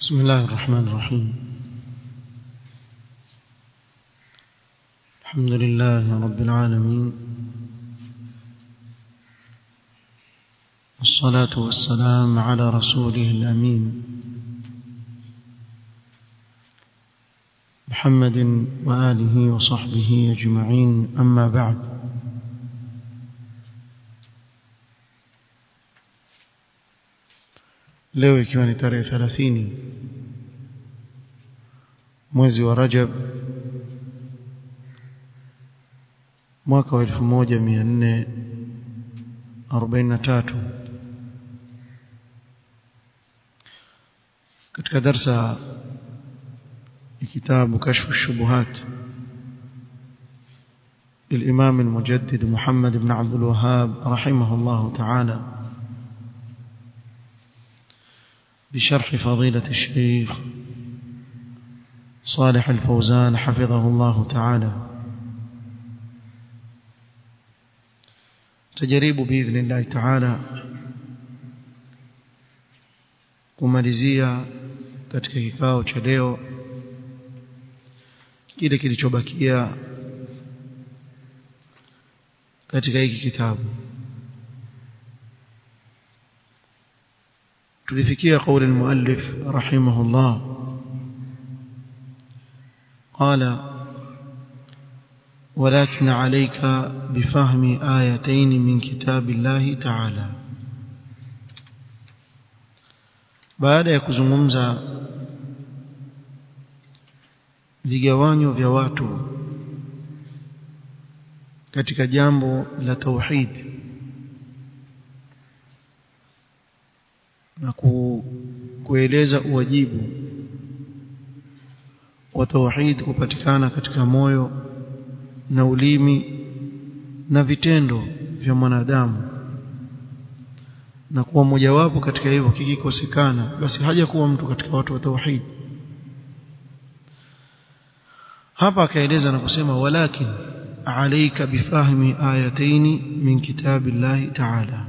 بسم الله الرحمن الرحيم الحمد لله رب العالمين والصلاة والسلام على رسوله الأمين محمد وآله وصحبه أجمعين أما بعد leo ikiwa ni tarehe 30 mwezi wa Rajab mwaka wa 1443 katika darsa ya kitabu kashfu shubuhat للإمام المجدد محمد بن عبد الوهاب رحمه الله تعالى بشرح فضيلة الشيخ صالح الفوزان حفظه الله تعالى تجريب بإذن الله تعالى kumalizia katika kikao cha leo kile kilichobakia katika hiki kitabu tulifikia قول المؤلف رحمه الله قال ولكن عليك بفهم آيتين من كتاب الله تعالى baada ya kuzungumza vigawanyo vya watu katika jambo la tauhid na ku, kueleza uwajibu wa tauhid kupatikana katika moyo na ulimi na vitendo vya mwanadamu na kuwa mojawapo katika hivyo kikikosekana basi haja kuwa mtu katika watu wa tauhid hapa akaeleza na kusema walakin alayka bifahmi ayataini min kitabillahi ta'ala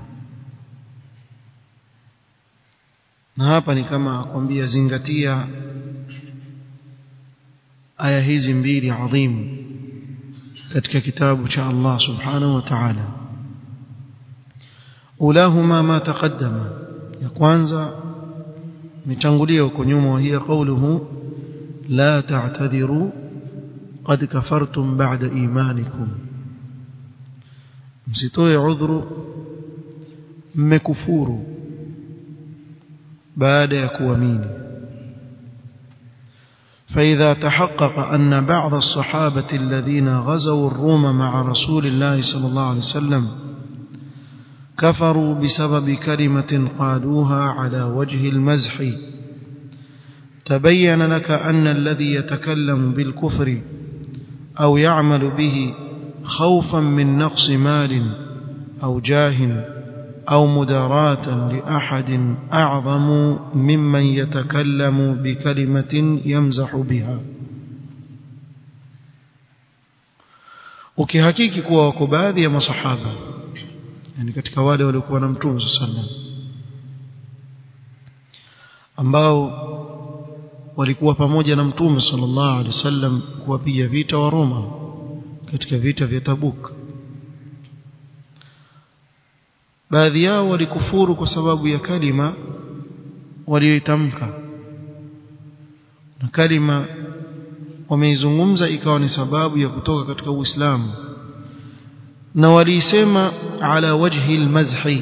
na hapa ni kama akwambia zingatia aya hizi mbili adhimu katika kitabu cha Allah subhanahu wa ta'ala ulahuma ma taqaddama ya kwanza mitangulia huko nyuma hiya qawluhu la ta'tadhiru qad kafartum ba'da imanikum msitoe udhuru mmekufuru baada ya kuamini فإذا تحقق أن بعض الصحابة الذين غزوا الروم مع رسول الله صلى الله عليه وسلم كفروا بسبب كلمة قالوها على وجه المزح تبين لك أن الذي يتكلم بالكفر أو يعمل به خوفا من نقص مال أو جاه أو مداراة لأحد أعظم ممن يتكلم بكلمة يمزح بها ukihakiki kuwa wako baadhi ya masahaba yani katika wale waliokuwa na mtume sallam ambao walikuwa pamoja na mtume sallallahu alaihi wasallam kuwapiga vita wa Roma katika vita vya Tabuk baadhi yao walikufuru kwa sababu ya kalima walioitamka na kalima wameizungumza ikawa ni sababu ya kutoka katika Uislamu na waliisema ala wajhi almazhi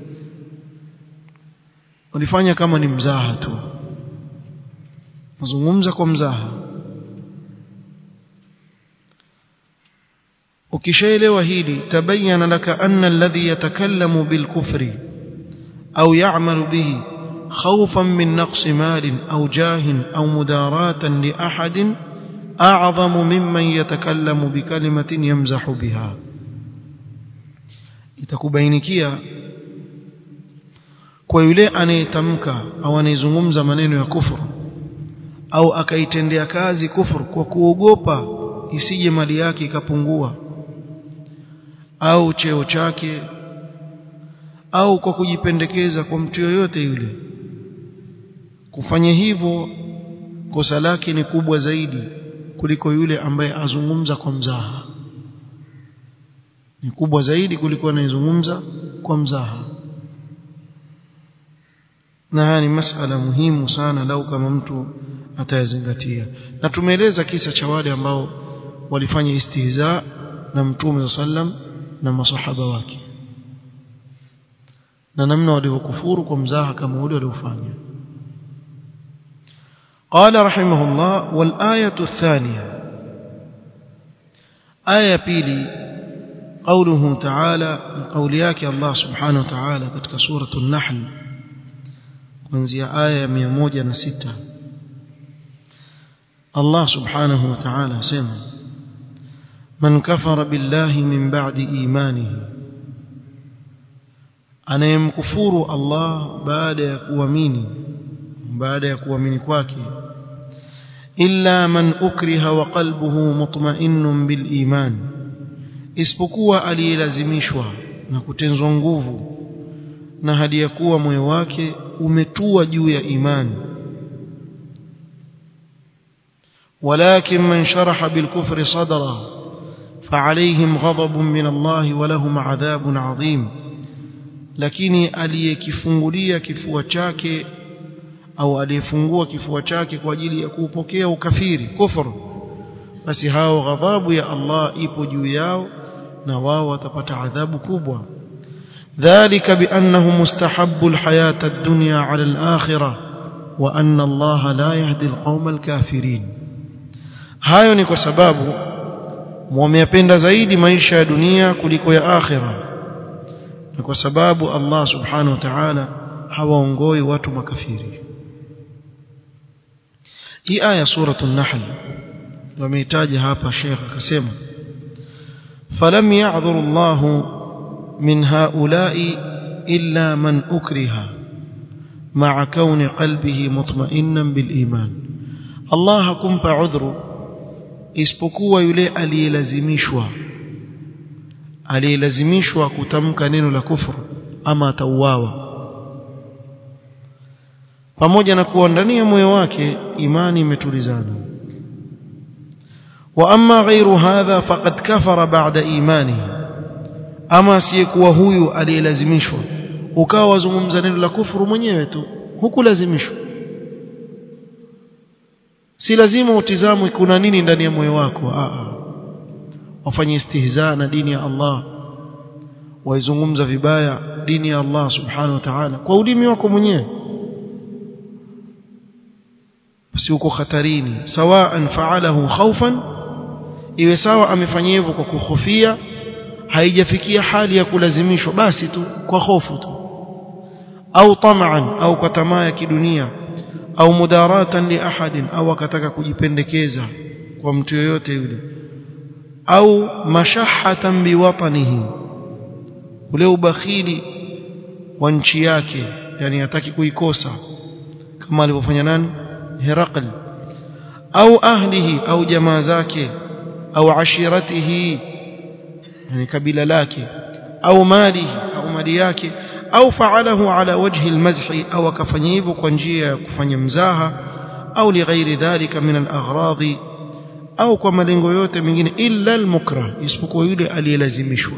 walifanya kama ni mzaha tu mazungumza kwa mzaha ukishaelewa hili tabayyana laka anna alladhi yatakallamu bilkufri au ya'malu bihi khawfan min naqsi malin au jahin au mudaratan li ahadin a'zamu mimman yatakallamu bikalimatin yamzahu biha itakubainikia kwa yule anayetamka au anayezungumza maneno ya kufuru au akaitendea kazi kufuru kwa kuogopa isije mali yake ikapungua au cheo chake au kwa kujipendekeza kwa mtu yoyote yule kufanya hivyo kosa lake ni kubwa zaidi kuliko yule ambaye azungumza kwa mzaha ni kubwa zaidi kuliko anayezungumza kwa mzaha na haya ni masala muhimu sana lau kama mtu atayazingatia na tumeeleza kisa cha wale ambao walifanya istihza na mtume sallam na masahaba wake na namna walivyokufuru kwa mzaha kama ule waliofanya قال رحمه الله والآية الثانية آية بيلي قوله تعالى من قولياك الله سبحانه وتعالى كتك سورة النحل kuanzia aya ya 106 Allah subhanahu wa ta'ala asema man kafara billahi min ba'di imanihi anayemkufuru Allah baada ya kuamini baada ya kuamini kwake illa man ukriha wa qalbuhu mutma'innun bil iman isipokuwa aliyelazimishwa na kutenzwa nguvu na hadi ya kuwa moyo wake umetua juu ya imani ولكن من شرح بالكفر صدرا فعليهم غضب من الله ولهم عذاب عظيم lakini aliyekifungulia kifua chake au aliyefungua kifua chake kwa ajili ya kuupokea ukafiri kufuru basi hao ghadhabu ya Allah ipo juu yao na wao watapata adhabu kubwa ذلك بأنه مستحب الحياة الدنيا على الآخرة وأن الله لا يهدي القوم الكافرين hayo ni kwa sababu wameyapenda zaidi maisha ya dunia kuliko ya akhira na kwa sababu Allah subhanahu wa ta'ala hawaongoi watu makafiri hii aya suratul nahl wameitaja hapa Sheikh akasema falam ya'dhur Allah من هؤلاء إلا من أكره مع كون قلبه مطمئنا بالإيمان الله كمب عذر isipokuwa yule aliyelazimishwa aliyelazimishwa kutamka neno la kufuru ama atauawa pamoja na kuwa ndani ya moyo wake imani imetulizana wa amma ghairu hadha faqad kafara ba'da imanihi ama asiyekuwa huyu aliyelazimishwa ukawa wazungumza neno la kufuru mwenyewe tu hukulazimishwa si lazima utizamwe kuna nini ndani ya moyo wako a wafanye istihza na dini ya Allah waizungumza vibaya dini ya Allah subhanahu wa ta'ala kwa ulimi wako mwenyewe basi uko hatarini sawaan fa'alahu khawfan iwe sawa amefanya hivyo kwa kuhofia haijafikia hali ya kulazimishwa basi tu kwa hofu tu au tamaan au kwa tamaa ya kidunia au mudaratan li ahadin au akataka kujipendekeza kwa mtu yoyote yule au mashahatan biwatanihi ule ubakhili wa nchi yake yani hataki kuikosa kama alivyofanya nani Herakl au ahlihi au jamaa zake au ashiratihi yani kabila lake au malihi au mali yake au faalahu ala wajhi almazhi au akafanya hivyo kwa njia ya kufanya mzaha au lighairi dhalika min alaghradi au kwa malengo yote mengine illa almukrah isipokuwa yule aliyelazimishwa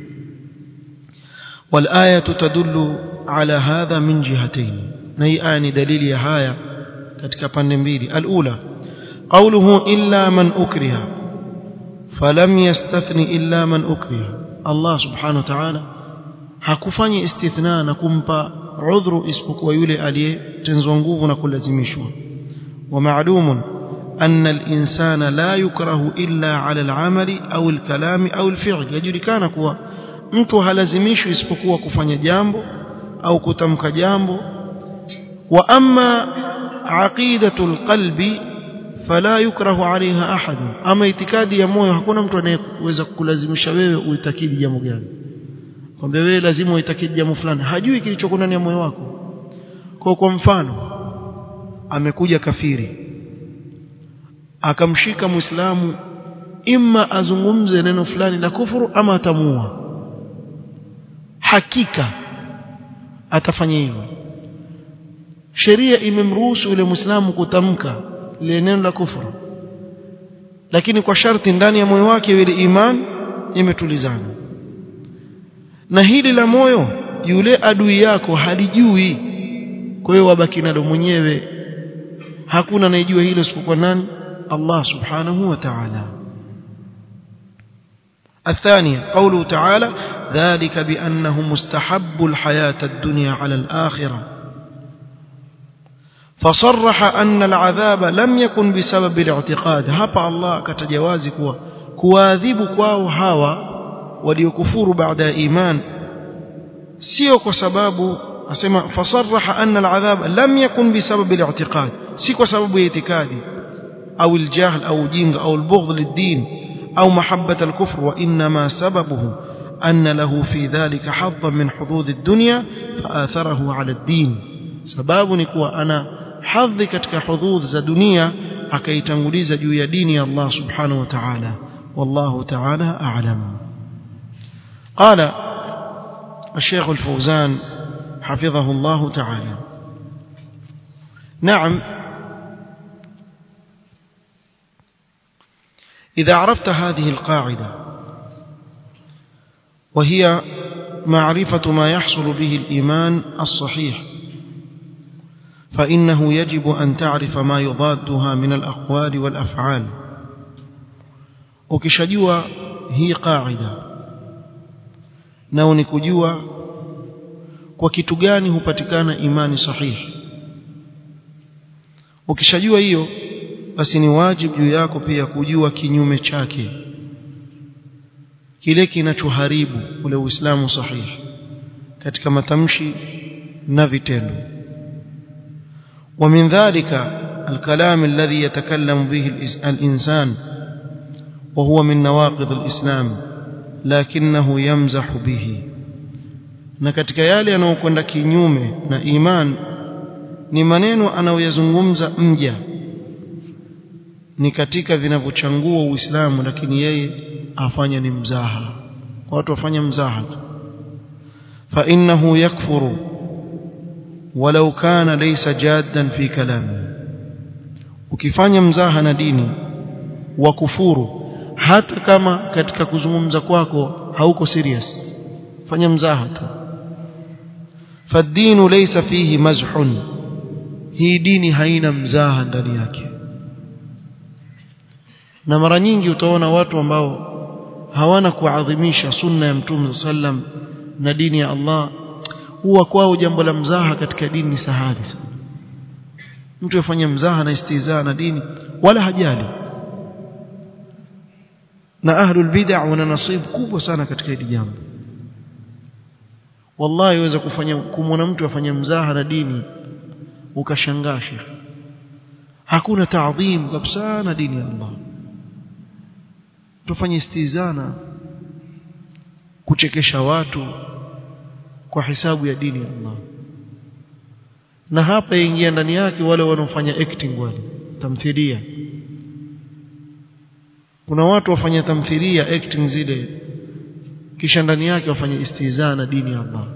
والآية تدل على هذا من جهتين نهي آن دليل يا هايا katika pande mbili alula qawluhu illa man ukriha falam yastathni illa man ukriha Allah subhanahu wa ta'ala hakufanya istithna na kumpa udhuru isipokuwa yule aliyetenzwa nguvu na kulazimishwa wa ma'lumun أن الإنسان لا يكره إلا على العمل أو الكلام أو الفعل يجركان كوا mtu halazimishwi isipokuwa kufanya jambo au kutamka jambo wa amma aqidatul qalbi fala yukrahu alaiha ahad ama itikadi ya moyo hakuna mtu anayeweza kukulazimisha wewe uitakidi jambo gani kwamba wewe lazima uitakidi jambo fulani hajui kilichoko ndani ya moyo wako kwa kwa mfano amekuja kafiri akamshika muislamu imma azungumze neno fulani la kufuru ama atamua hakika atafanya hivyo sheria imemruhusu yule muislamu kutamka lile neno la kufuru lakini kwa sharti ndani ya moyo wake ile iman imetulizana na hili la moyo yule adui yako halijui kwa hiyo wabaki nalo mwenyewe hakuna anayejua hilo isipokuwa nani Allah subhanahu wa ta'ala الثانية قوله تعالى ذلك بأنه مستحب الحياة الدنيا على الآخرة فصرح أن العذاب لم يكن بسبب الاعتقاد هبا الله كتجوازي كوا كواذب كواو هاوا وليكفور بعد إيمان سيو كسباب أسمى فصرح أن العذاب لم يكن بسبب الاعتقاد سيو سبب اعتقادي أو الجهل أو جنگ أو البغض للدين أو محبة الكفر وإنما سببه أن له في ذلك حظا من حظوظ الدنيا فآثره على الدين سباب نكوى أنا حظي كتك حظوظ ذا دنيا أكيتنغليز جوية ديني الله سبحانه وتعالى والله تعالى أعلم قال الشيخ الفوزان حفظه الله تعالى نعم إذا عرفت هذه القاعدة وهي معرفة ما يحصل به الإيمان الصحيح فإنه يجب أن تعرف ما يضادها من الأقوال والأفعال ukishajua hii qaida nao ni kujua kwa kitu gani hupatikana imani sahihi ukishajua hiyo basi ni wajibu juu yako pia kujua kinyume chake kile kinachoharibu ule uislamu sahihi katika matamshi na vitendo ومن ذلك الكلام الذي يتكلم به الإنسان وهو من نواقض الإسلام لكنه يمزح به na katika yale yanayokwenda kinyume na iman ni maneno anayoyazungumza mja ni katika vinavyochangua uislamu lakini yeye afanya ni mzaha watu wafanya mzaha tu fa innahu yakfuru walau kana laysa jaddan fi kalami ukifanya mzaha na dini wa kufuru hata kama katika kuzungumza kwako hauko serious fanya mzaha tu fadinu laysa fihi mazhun hii dini haina mzaha ndani yake na mara nyingi utaona watu ambao hawana kuadhimisha sunna ya mtume sallam na dini ya Allah huwa kwao jambo la mzaha katika dini ni sahali sana mtu afanye mzaha na istizaa na dini wala hajali na ahlul bid'ah wana nasibu kubwa sana katika hili jambo wallahi waweza kufanya kumwona mtu afanye mzaha na dini ukashangaa shekh hakuna taadhim kabisa na dini ya Allah tufanye istizana kuchekesha watu kwa hisabu ya dini ya Allah na hapa ingia ndani yake wale wanaofanya acting wale tamthilia kuna watu wafanya tamthilia acting zile kisha ndani yake wafanye istizaa na dini ya Allah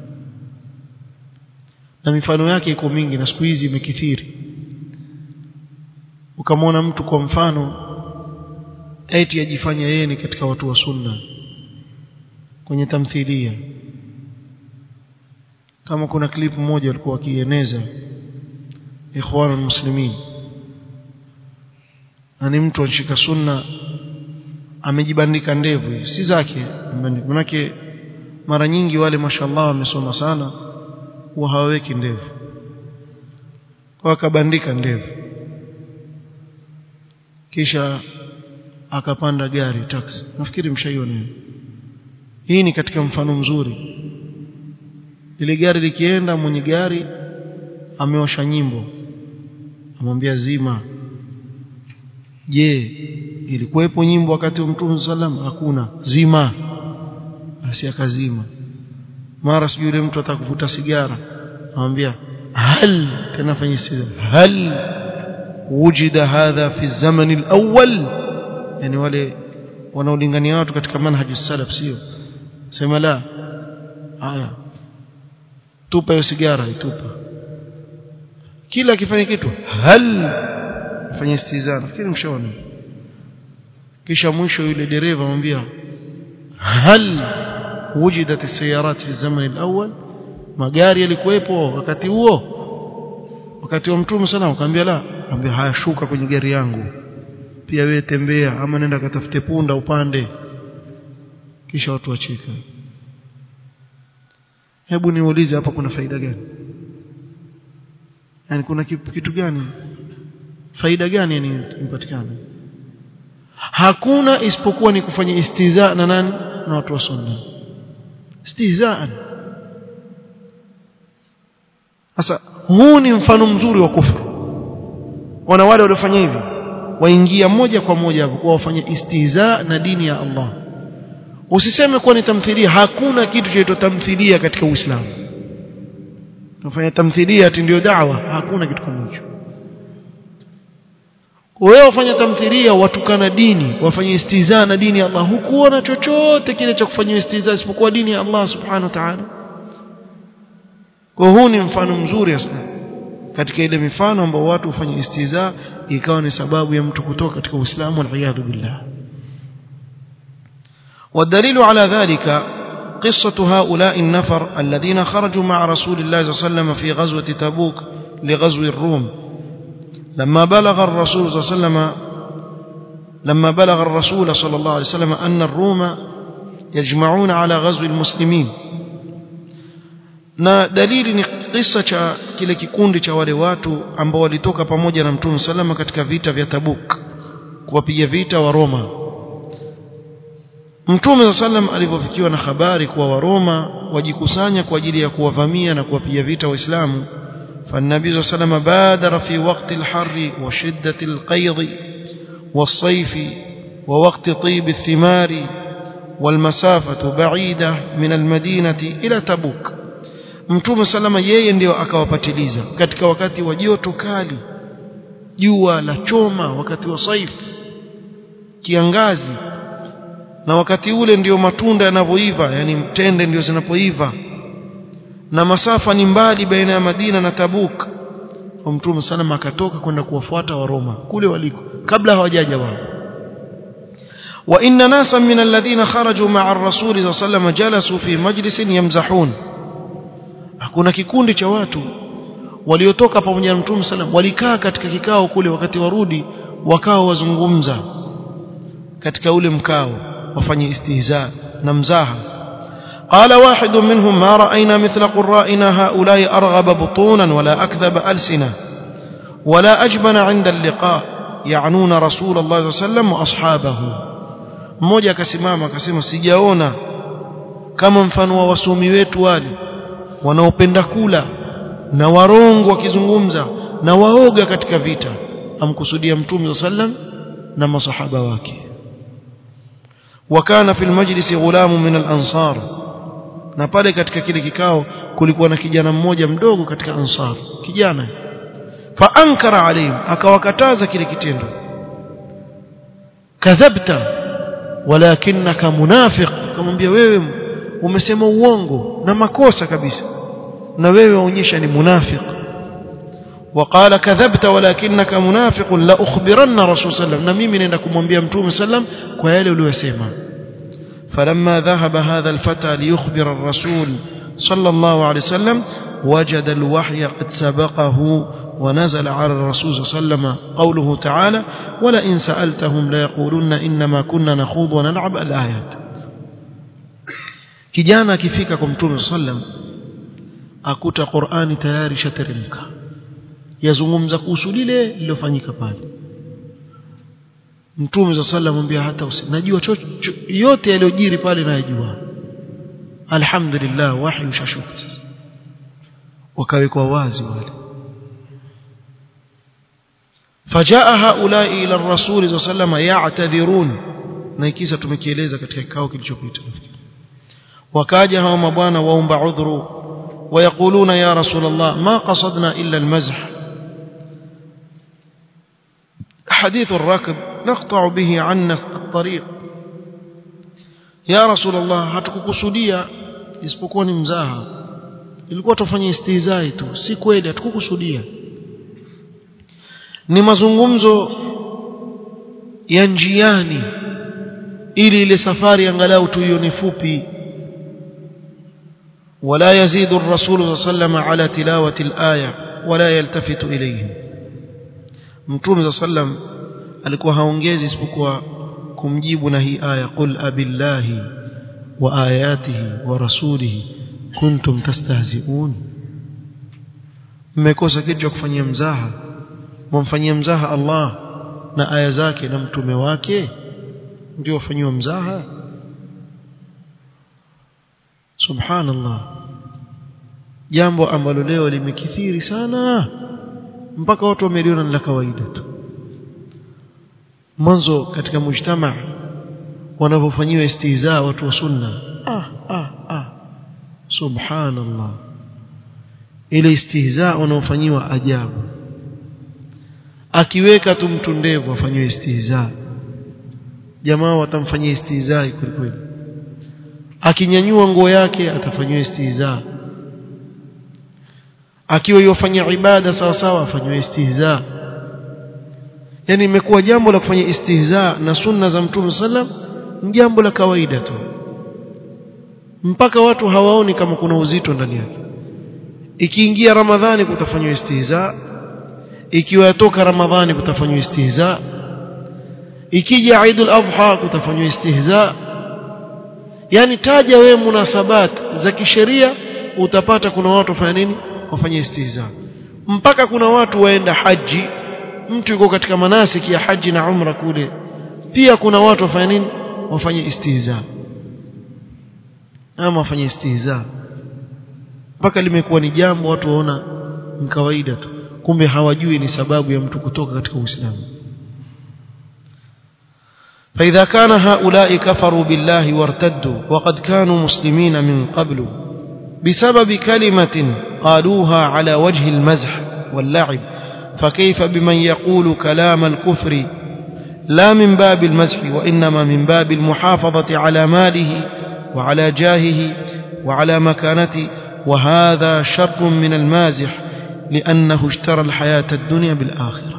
na mifano yake iko mingi na siku hizi imekithiri ukamwona mtu kwa mfano eti ajifanya yeye ni katika watu wa sunna kwenye tamthilia kama kuna clip moja walikuwa wakieneza ikhwanul muslimin na ni mtu anashika sunna amejibandika ndevu si zake manake mara nyingi wale mashallah wamesoma sana huwa hawaweki ndevu kwa akabandika ndevu kisha akapanda gari taxi nafikiri mshaiona hii ni katika mfano mzuri ile gari likienda mwenye gari ameosha nyimbo amwambia zima je ilikuwepo nyimbo wakati wa mtume sallam hakuna zima basi akazima mara sijui yule mtu atakuvuta sigara amwambia hal tena fanya siza hal wujida hadha fi zaman al-awwal yani wale wanaolingania watu katika manhaju salaf sio sema la haya tupa hiyo sigara itupa kila akifanya kitu hal afanye istizaa nafikiri mshaona kisha mwisho yule dereva anamwambia hal wujidat as-sayarat fi zaman al-awwal magari yalikuwepo wakati huo wakati wa mtume sana akamwambia la ambia haya shuka kwenye gari yangu pia wewe tembea ama nenda katafute punda upande kisha watu wacheka hebu niulize hapa kuna faida gani yani kuna kitu gani faida gani yani impatikana hakuna isipokuwa ni kufanya istihza na nani na watu wa sunna istihzaan sasa huu ni mfano mzuri wa kufuru wana wale waliofanya hivi waingia moja kwa moja hapo kwa wafanya istihza na dini ya Allah usiseme kuwa ni tamthilia hakuna kitu chaitwa tamthilia katika Uislamu tunafanya tamthilia ati ndio dawa hakuna kitu kama hicho wewe wafanya tamthilia watukana dini wafanye istihza na dini ya Allah hukuona chochote kile cha kufanyia istihza isipokuwa dini ya Allah subhanahu wa ta'ala kwa huu ni mfano mzuri sana katika ile mifano ambao watu hufanya istihza ikawa ni sababu ya mtu kutoka katika Uislamu wal billah والدليل على ذلك قصة هؤلاء النفر الذين خرجوا مع رسول الله صلى الله عليه وسلم في غزوة تبوك لغزو الروم لما بلغ الرسول صلى الله عليه وسلم لما بلغ الرسول صلى الله عليه وسلم أن الروم يجمعون على غزو المسلمين na dalili ni kisa cha kile kikundi cha wale watu ambao walitoka pamoja na mtume salama katika vita vya Tabuk kuwapiga vita wa Roma Mtume sallam alipofikiwa na habari kuwa Waroma wajikusanya kwa ajili ya kuwavamia na kuwapiga vita Waislamu فالنبي صلى الله عليه وسلم بادر في وقت الحر وشدة القيض والصيف ووقت طيب الثمار والمسافة بعيدة من المدينة إلى تبوك Mtume salama yeye ndio akawapatiliza katika wakati wa joto kali jua la choma wakati wa saif kiangazi na wakati ule ndio matunda yanavyoiva yani mtende ndio zinapoiva na masafa ni mbali baina ya Madina na Tabuk kwa Mtume salama akatoka kwenda kuwafuata wa Roma kule waliko kabla hawajaja wao wa inna nasa min alladhina kharaju ma'a ar-rasul sallallahu alayhi wasallam jalasu fi majlisin yamzahun hakuna kikundi cha watu waliotoka pamoja na Mtume sallam walikaa katika kikao kule wakati warudi wakao wazungumza katika ule mkao wafanye istihza na mzaha قال واحد منهم ما رأينا مثل قرائنا هؤلاء أرغب بطونا ولا أكذب ألسنا ولا أجبن عند اللقاء يعنون رسول الله صلى الله عليه وسلم وأصحابه mmoja akasimama akasema sijaona kama mfano wa wasomi wetu wale wanaopenda kula na warongo wakizungumza na waoga katika vita amkusudia mtume sallam na masahaba wake wakana fil majlisi ghulamu min al-ansar na pale katika kile kikao kulikuwa na kijana mmoja mdogo katika ansar kijana fa ankara alayhim akawakataza kile kitendo kadhabta walakinaka munafiq akamwambia wewe umesema uongo na makosa kabisa na wewe waonyesha ni munafiq وقال كذبت ولكنك منافق لا اخبرن رسول صلى الله عليه وسلم na mimi naenda kumwambia mtume sallam kwa yale uliyosema فلما ذهب هذا الفتى ليخبر الرسول صلى الله عليه وسلم وجد الوحي قد سبقه ونزل على الرسول صلى الله عليه وسلم قوله تعالى ولئن سألتهم ليقولن إنما كنا نخوض ونلعب الآيات kijana akifika kwa mtume sallam akuta Qur'ani tayari shateremka yazungumza kuhusu lile lilofanyika pale mtume sallam mwambia hata usi najua yote yaliyojiri pale nayajua alhamdulillah wahi ushashuka sasa wakawekwa wazi wale فجاء هؤلاء الى الرسول صلى الله عليه وسلم يعتذرون na ikisa tumekieleza katika kikao kilichopita nafikiri wakaja hao mabwana waomba udhuru ويقولون يا رسول الله ما قصدنا إلا المزح حديث الركب نقطع به عنا الطريق يا رسول الله hatukukusudia isipokuwa ni mzaha ilikuwa tufanye istihzai tu si kweli hatukukusudia ni mazungumzo ya njiani ili ile safari angalau tuione fupi ولا يزيد الرسول صلى الله عليه وسلم على تلاوة الآية ولا يلتفت إليهم متوم صلى الله عليه وسلم alikuwa haongezi isipokuwa kumjibu na hii aya qul abillahi wa ayatihi wa rasulihi kuntum tastahzi'un mmekosa kitu cha kufanyia mzaha mwamfanyia mzaha Allah na aya zake na mtume wake ndio wafanyiwa mzaha subhanallah jambo ambalo leo limekithiri sana mpaka watu wameliona la kawaida tu mwanzo katika mujtama wanavyofanyiwa istihza watu wa sunna ah ah ah subhanallah ile istihza wanaofanyiwa ajabu akiweka tu mtu ndevu afanywe istihza jamaa watamfanyia istihza kweli kweli akinyanyua nguo yake atafanywa istihza akiwa yofanya ibada sawa sawa afanywe istihza yani imekuwa jambo la kufanya istihza na sunna za mtume sallam ni jambo la kawaida tu mpaka watu hawaoni kama kuna uzito ndani yake ikiingia ramadhani kutafanywa istihza ikiwa yatoka ramadhani kutafanywa istihza ikija Eidul Adha kutafanywa istihza yani taja wewe munasabat za kisheria utapata kuna watu wafanya nini wafanya istihza mpaka kuna watu waenda haji mtu yuko katika manasiki ya haji na umra kule pia kuna watu wafanya nini wafanye istihza ama wafanye istihza mpaka limekuwa ni jambo watu waona ni kawaida tu kumbe hawajui ni sababu ya mtu kutoka katika Uislamu فإذا كان هؤلاء كفروا بالله وارتدوا وقد كانوا مسلمين من قبل بسبب كلمة قالوها على وجه المزح واللعب فكيف بمن يقول كلام الكفر لا من باب المزح وإنما من باب المحافظة على ماله وعلى جاهه وعلى مكانته وهذا شر من المازح لأنه اشترى الحياة الدنيا بالآخرة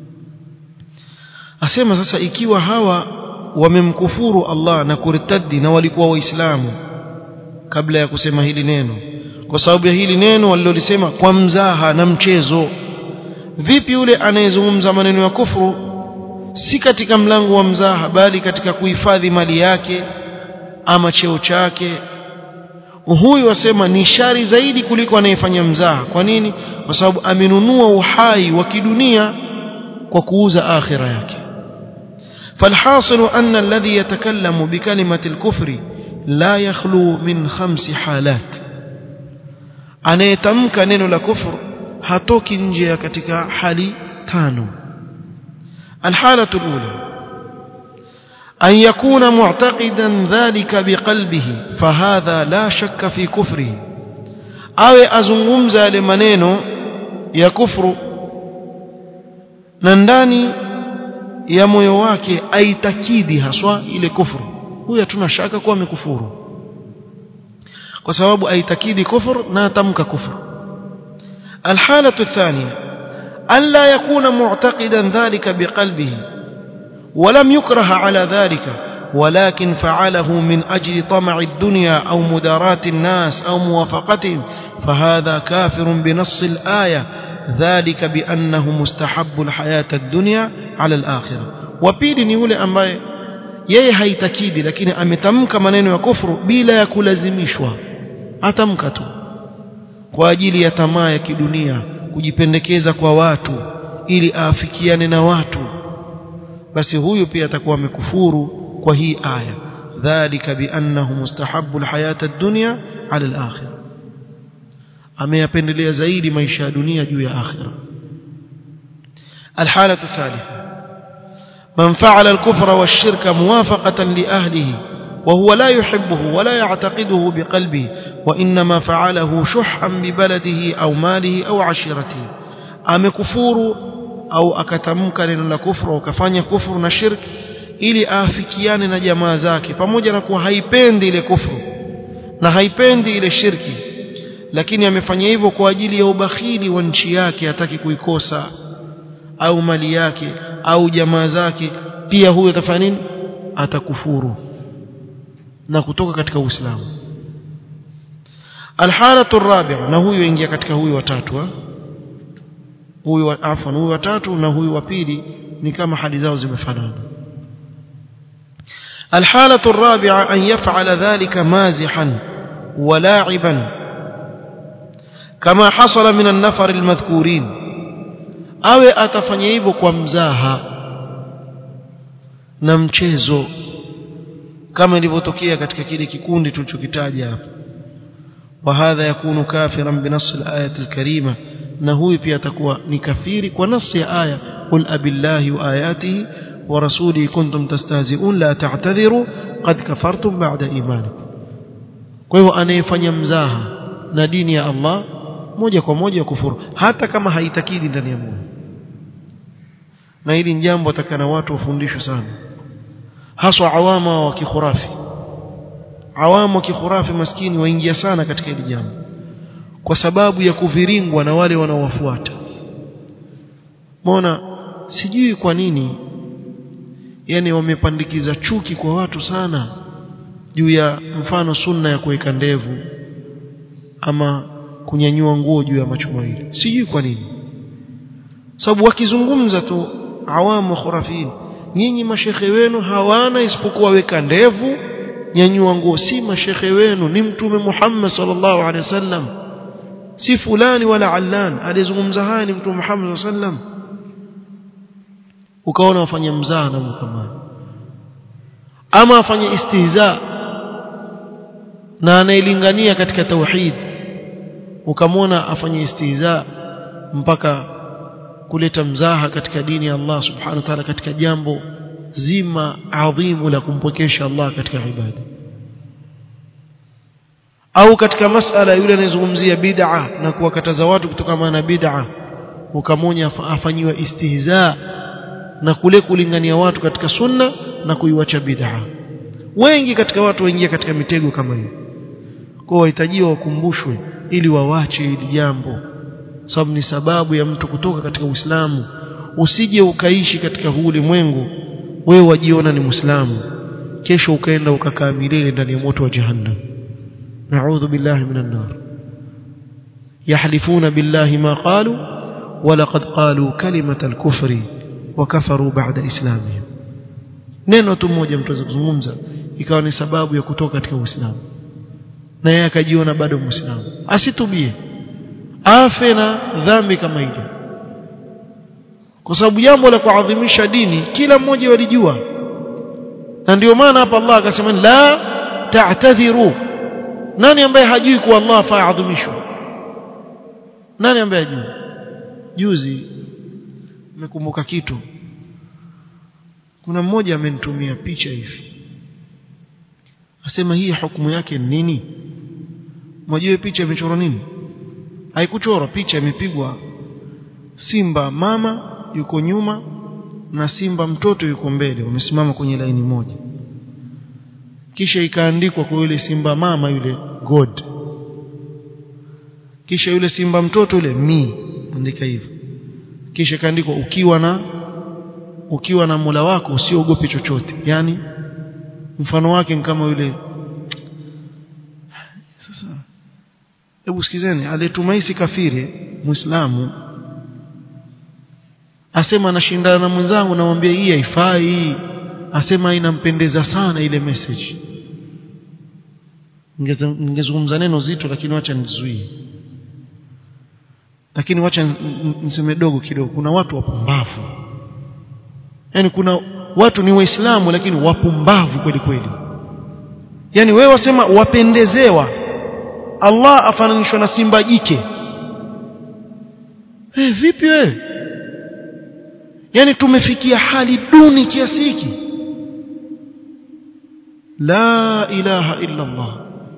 asema sasa ikiwa hawa wamemkufuru Allah na kuritadi na walikuwa waislamu kabla ya kusema hili neno kwa sababu ya hili neno walilolisema kwa mzaha na mchezo vipi yule anayezungumza maneno ya kufuru si katika mlango wa mzaha bali katika kuhifadhi mali yake ama cheo chake huyu wasema ni shari zaidi kuliko anayefanya mzaha kwa nini kwa sababu amenunua uhai wa kidunia kwa kuuza akhira yake فالحاصل أن الذي يتكلم بكلمة الكفر لا يخلو من خمس حالات anayetamka neno la kufr hatoki nje ya katika hali tano الحالة الأولى أن يكون معتقدا ذلك بقلبه فهذا لا شك في كفره أو أزنغمز لمنينو يكفر ننداني ya moyo wake aitakidi haswa ile kufuru huyo hatuna shaka kuwa amekufuru kwa sababu aitakidi kufur na atamka kufur الحالة الثانية ألا يكون معتقدا ذلك بقلبه ولم يكره على ذلك ولكن فعله من أجل طمع الدنيا أو مداراة الناس أو موافقتهم فهذا كافر بنص الآية ذلك بأنه مستحب الحياة الدنيا على الآخرة وبيل ni yule ambaye yeye haitakidi lakini ametamka maneno ya kufuru bila ya kulazimishwa atamka tu kwa ajili ya tamaa ya kidunia kujipendekeza kwa watu ili aafikiane na watu basi huyu pia atakuwa amekufuru kwa hii aya dhalika biannahu mustahabbu alhayata ad-dunya ala al-akhirah ameyapendelea zaidi maisha ya dunia juu ya akhira الحالة الثالثة من فعل الكفر والشرك موافقة لأهله وهو لا يحبه ولا يعتقده بقلبه وإنما فعله شحا ببلده أو ماله أو عشيرته أم كفور أو أكتمك للكفر وكفاني كفر نشرك ili afikiane na jamaa zake pamoja na kuwa haipendi ile kufru na haipendi ile shirki lakini amefanya hivyo kwa ajili ya ubakhili wa nchi yake hataki kuikosa au mali yake au jamaa zake pia huyo atafanya nini atakufuru na kutoka katika Uislamu alhalatu rabi'a na huyo ingia katika huyo watatu huyu afwan huyu watatu na huyu wa pili ni kama hali zao zimefanana الحالة الرابعة أن يفعل ذلك مازحا ولاعبا كما حصل من النفر المذكورين أو أتفنيب كمزاها نمchezo كما ilivyotokea katika kile kikundi tulichokitaja hapo وهذا يكون كافرا بنص الآية الكريمة na huyu pia atakuwa ni kafiri kwa nasi ya aya qul abillahi wa ayatihi wa rasulihi kuntum tastahzi'un la ta'tadhiru qad kafartum ba'da imanikum kwa hivyo anayefanya mzaha na dini ya Allah moja kwa moja kufuru hata kama haitakidi ndani ya moyo na hili ni jambo atakana watu wafundishwe sana haswa awama wa kikhurafi awamu wa kikhurafi maskini waingia sana katika hili jambo kwa sababu ya kuviringwa na wale wanaowafuata Mona sijui kwa nini yani wamepandikiza chuki kwa watu sana juu ya mfano sunna ya kuweka ndevu ama kunyanyua nguo juu ya macho mawili sijui kwa nini sababu wakizungumza tu awamu khurafin nyinyi mashekhe wenu hawana isipokuwa weka ndevu nyanyua nguo si mashekhe wenu ni mtume Muhammad sallallahu alaihi wasallam si fulani wala allan alizungumza haya ni mtume Muhammad sallam ukaona wafanye mzaha na kama ama afanye istihza na anailingania katika tauhid ukamwona afanye istihza mpaka kuleta mzaha katika dini ya Allah subhanahu wa ta'ala katika jambo zima adhimu la kumpokesha Allah katika ibada au katika masala yule anayezungumzia bid'a na kuwakataza watu kutokana na bid'a ukamonya afanyiwa istihza na kule kulingania watu katika sunna na kuiwacha bid'a wengi katika watu waingia katika mitego kama hiyo kwa wahitajiwa wakumbushwe ili wawache hili jambo sababu ni sababu ya mtu kutoka katika Uislamu usije ukaishi katika huu ulimwengu wewe wajiona ni Muislamu kesho ukaenda ukakaa milele ndani ya moto wa jahannam نعوذ بالله من النار يحلفون بالله ما قالوا ولقد قالوا كلمة الكفر وكفروا بعد إسلامهم neno tu moja mtu kuzungumza ikawa ni sababu ya kutoka katika Uislamu na yeye akajiona bado Muislamu asitubie afe na dhambi kama ile kwa sababu jambo la kuadhimisha dini kila mmoja walijua na ndio maana hapa Allah akasema la ta'tadhiru nani ambaye hajui kuwa Allah faadhimishwa nani ambaye hajui juzi nimekumbuka kitu kuna mmoja amenitumia picha hivi asema hii hukumu yake ni nini mjue picha imechorwa nini haikuchorwa picha imepigwa simba mama yuko nyuma na simba mtoto yuko mbele wamesimama kwenye laini moja kisha ikaandikwa kwa yule simba mama yule god kisha yule simba mtoto yule mi andika hivyo kisha ikaandikwa ukiwa na ukiwa na Mola wako usiogope chochote yani mfano wake ni kama yule sasa hebu sikizeni aliyetumaisi kafiri muislamu asema anashindana na mwenzangu namwambia hii haifai asema inampendeza sana ile message ningezungumza neno zito lakini wacha nizuie lakini wacha niseme dogo kidogo kuna watu wapumbavu yani kuna watu ni waislamu lakini wapumbavu kweli kweli yani wewe wasema wapendezewa Allah afananishwa na simba jike hey, vipi wewe yani tumefikia hali duni kiasi hiki la ilaha illa Allah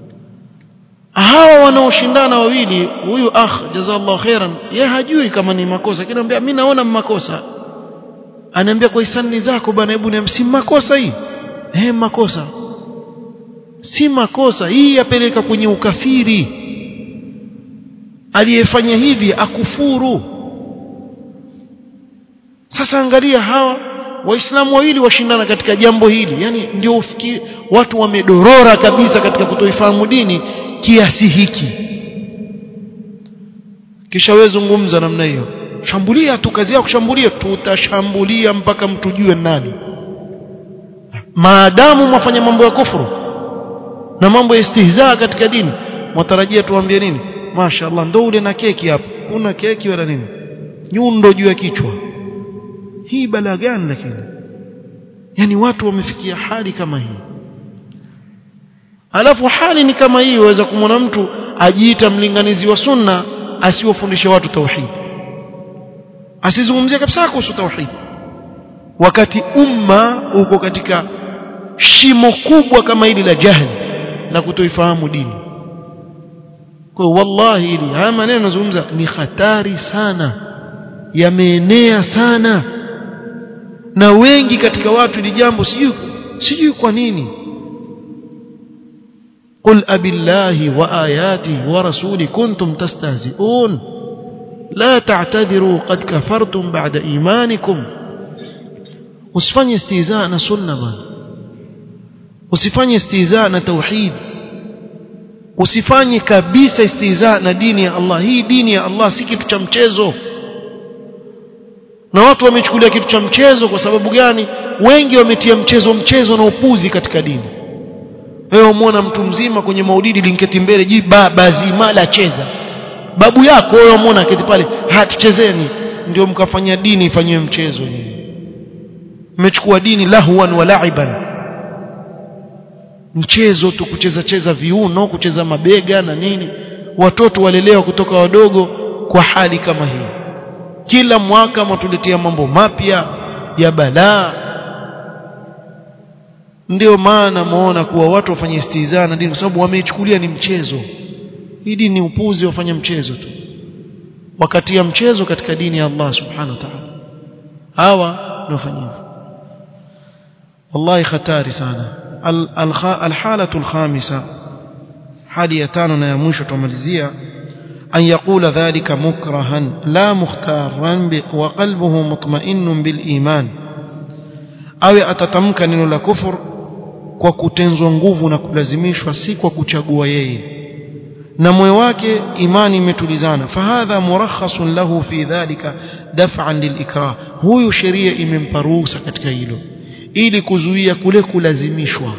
hawa wanaoshindana wawili huyu akh jazallahu khairan yeye hajui kama ni makosa kinamwambia mimi naona makosa anaambia kwa hisani zako bwana hebu ni si makosa hii eh makosa si makosa hii yapeleka kwenye ukafiri aliyefanya hivi akufuru sasa angalia hawa waislamu wawili washindana katika jambo hili yani ndio ufikiri watu wamedorora kabisa katika kutoifahamu dini kiasi hiki kisha wewe zungumza namna hiyo shambulia tu kazi yako kushambulia tutashambulia mpaka mtujue nani maadamu mwafanya mambo ya kufuru na mambo ya istihzaa katika dini mwatarajia tuambie nini mashaallah ndo ule na keki hapo una keki wala nini nyundo juu ya kichwa hii balaa gani lakini yani watu wamefikia hali kama hii alafu hali ni kama hii waweza kumwona mtu ajiita mlinganizi wa sunna asiwafundishe watu tauhid asizungumzie kabisa kuhusu tauhid wakati umma uko katika shimo kubwa kama hili la jahili na kutoifahamu dini kwa wallahi hili haya maneno nazungumza ni hatari sana yameenea sana na wengi katika watu ni jambo sijui sijui kwa nini قل أبي الله وآياته ورسوله كنتم تستهزئون لا تعتذروا قد كفرتم بعد إيمانكم usifanye istihzaa na sunna bwana usifanye istihzaa na tauhid usifanye kabisa istihzaa na dini ya Allah hii dini ya Allah si kitu cha mchezo na watu wamechukulia kitu cha mchezo kwa sababu gani wengi wametia mchezo mchezo na upuzi katika dini wewe umeona mtu mzima kwenye maulidi linketi mbele ji baba zima la cheza babu yako wewe umeona keti pale hatuchezeni ndio mkafanya dini ifanywe mchezo nyinyi mmechukua dini lahwan wa la'iban mchezo tu kucheza cheza viuno kucheza mabega na nini watoto walelewa kutoka wadogo kwa hali kama hii kila mwaka matuletea mambo mapya ya balaa ndio maana muona kuwa watu wafanye istihzaa na dini kwa sababu wameichukulia ni mchezo hii dini ni upuzi wafanya mchezo tu wakati ya mchezo katika dini ya Allah subhanahu wa ta'ala hawa ndio wafanya hivyo wallahi hatari sana الحالة الخامسة حالية تانو يا مwisho tumalizia أن يقول ذلك مكرها لا مختارا وقلبه مطمئن بالإيمان أو أتتمك neno la kufur kwa kutenzwa nguvu na kulazimishwa si kwa kuchagua yeye na moyo wake imani imetulizana fahadha murakhasun lahu fi dhalika daf'an lilikrah huyu sheria imempa ruhusa katika hilo ili kuzuia kule kulazimishwa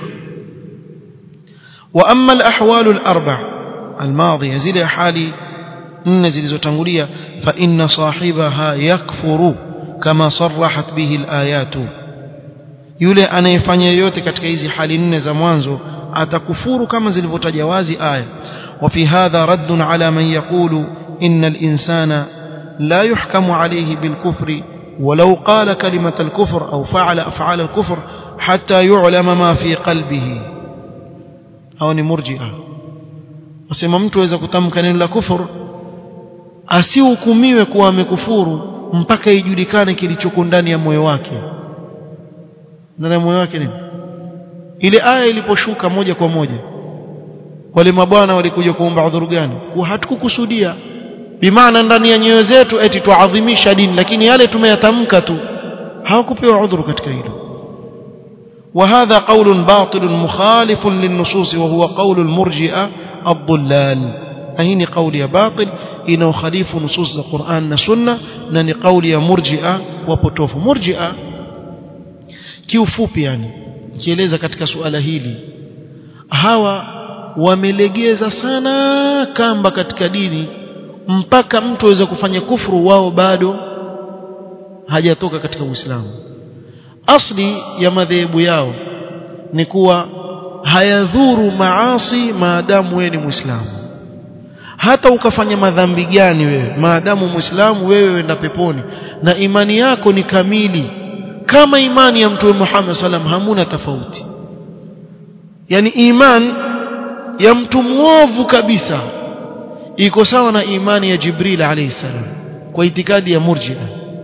wa amma al-ahwal al-arba' al-madhiya zile hali nne zilizotangulia fa inna sahibaha yakfuru kama sarahat bihi al-ayatu yule anayefanya yote katika hizi hali nne za mwanzo atakufuru kama zilivyotaja wazi aya وفي هذا رد على من يقول إن الإنسان لا يحكم عليه بالكفر ولو قال كلمة الكفر أو فعل أفعال الكفر حتى يعلم ما في قلبه أو مرجئة wasema mtu aweza kutamka neno la kufur asihukumiwe kuwa amekufuru mpaka ijulikane kilichoko ndani ya moyo wake ndani ya moyo wake nini ile aya iliposhuka moja kwa moja wale mabwana walikuja kuomba udhuru gani kwa hatukukusudia bimaana ndani ya nyoyo zetu eti tuadhimisha dini lakini yale tumeyatamka tu hawakupewa udhuru katika hilo وهذا قول باطل مخالف للنصوص وهو قول المرجئة الضلال أهين قول يا باطل إنه خليف نصوص القرآن والسنة نني قول يا مرجئة وبطوف مرجئة kiufupi yani kieleza katika suala hili hawa wamelegeza sana kamba katika dini mpaka mtu aweza kufanya kufuru wao bado hajatoka katika Uislamu asli ya madhehebu yao ni kuwa hayadhuru maasi maadamu wewe ni Muislamu hata ukafanya madhambi gani wewe maadamu Muislamu wewe wenda peponi na imani yako ni kamili kama imani ya Mtume Muhammad sallam hamuna tofauti yani iman ya mtu mwovu kabisa iko sawa na imani ya Jibril alayhi salam kwa itikadi ya murji'a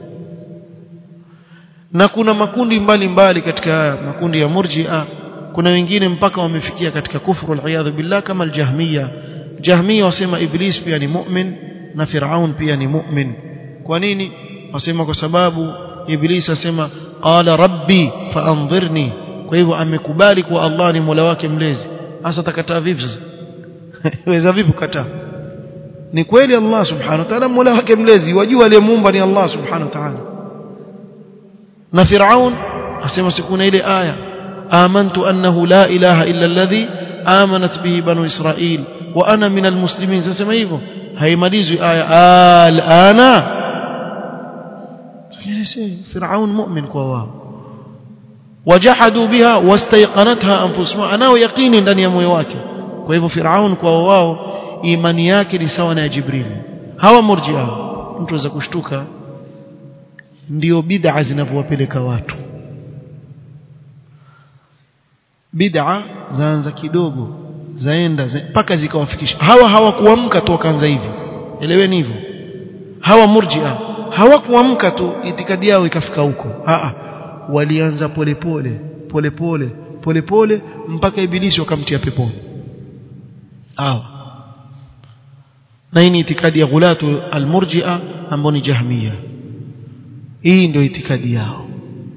na kuna makundi mbalimbali mbali katika haya makundi ya murji'a kuna wengine mpaka wamefikia katika kufru al billah kama al-jahmiya jahmiya wasema iblis pia ni mu'min na firaun pia ni mu'min kwa nini wasema kwa sababu ibilisi asema qala rabbi faanzirni kwa hivyo amekubali kuwa Allah ni Mola wake mlezi hasa takataa vipi sasa weza vipi kukataa ni kweli Allah subhanahu wa ta'ala Mola wake mlezi wajua aliyemuumba ni Allah subhanahu wa ta'ala na Firaun asema sikuna ile aya amantu annahu la ilaha illa alladhi amanat bihi banu israil wa ana min almuslimin sema hivyo haimalizwi aya alana Firaun mu'min kwa wao wajahadu biha wastayqanatha anfusuhum anao yaqini ndani ya moyo wake kwa hivyo Firaun kwa wao imani yake ni sawa na ya Jibril hawa murji'a mtu aweza kushtuka ndio bid'a zinavyowapeleka watu bid'a zaanza kidogo zaenda mpaka zikawafikisha hawa hawakuamka tu wakaanza hivi eleweni hivyo hawa murji'a hawakuamka tu itikadi yao ikafika huko a walianza polepole polepole polepole mpaka ibilisi wakamtia peponi hawa na hii ni itikadi ya ghulatu almurji'a ambao ni jahmiya hii ndio itikadi yao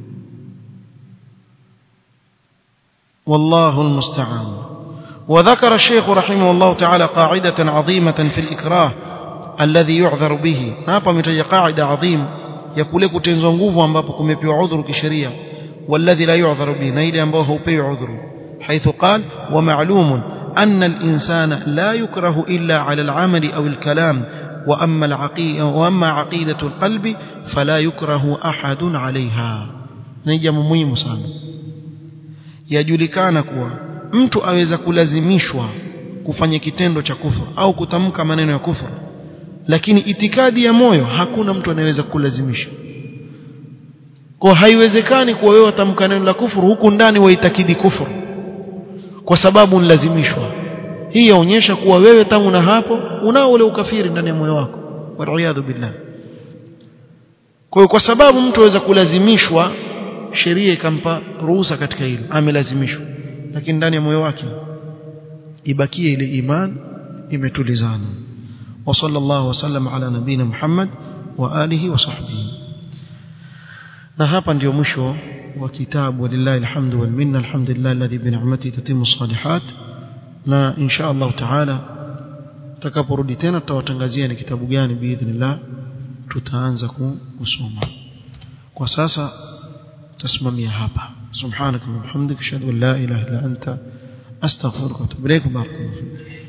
والله المستعان وذكر الشيخ رحمه الله تعالى قاعدة عظيمة في الإكراه الذي يعذر به hapa ametaja قاعدة عظيم ya kule kutenzwa nguvu ambapo kumepewa udhuru kisheria والذي لا يعذر به na ile ambao haupewi udhuru حيث قال ومعلوم أن الإنسان لا يكره إلا على العمل أو الكلام وأما, العقيدة وأما عقيدة القلب فلا يكره أحد عليها نجم مهم sana yajulikana kuwa mtu aweza kulazimishwa kufanya kitendo cha kufuru au kutamka maneno ya kufuru lakini itikadi ya moyo hakuna mtu anayeweza kulazimisha kwa haiwezekani kuwa wewe utamka neno la kufuru huku ndani waitakidi kufuru kwa sababu unalazimishwa hii yaonyesha kuwa wewe tangu na hapo unao ule ukafiri ndani ya moyo wako waliyadhu billah kwa kwa sababu mtu aweza kulazimishwa sheria ikampa ruhusa katika hilo amelazimishwa lakini ndani ya moyo wake ibakie ile iman imetulizana wa sallallahu wasallam ala nabina Muhammad wa alihi wa sahbihi na hapa ndio mwisho wa kitabu walillahi alhamdu wal minna alhamdulillah alladhi bi ni'matihi tatimmu salihat na insha Allah taala tutakaporudi tena tutawatangazia ni kitabu gani biidhnillah tutaanza kusoma kwa sasa تسممي هابا سبحانك اللهم وبحمدك اشهد ان لا اله الا انت استغفرك واتوب اليك بارك الله فيك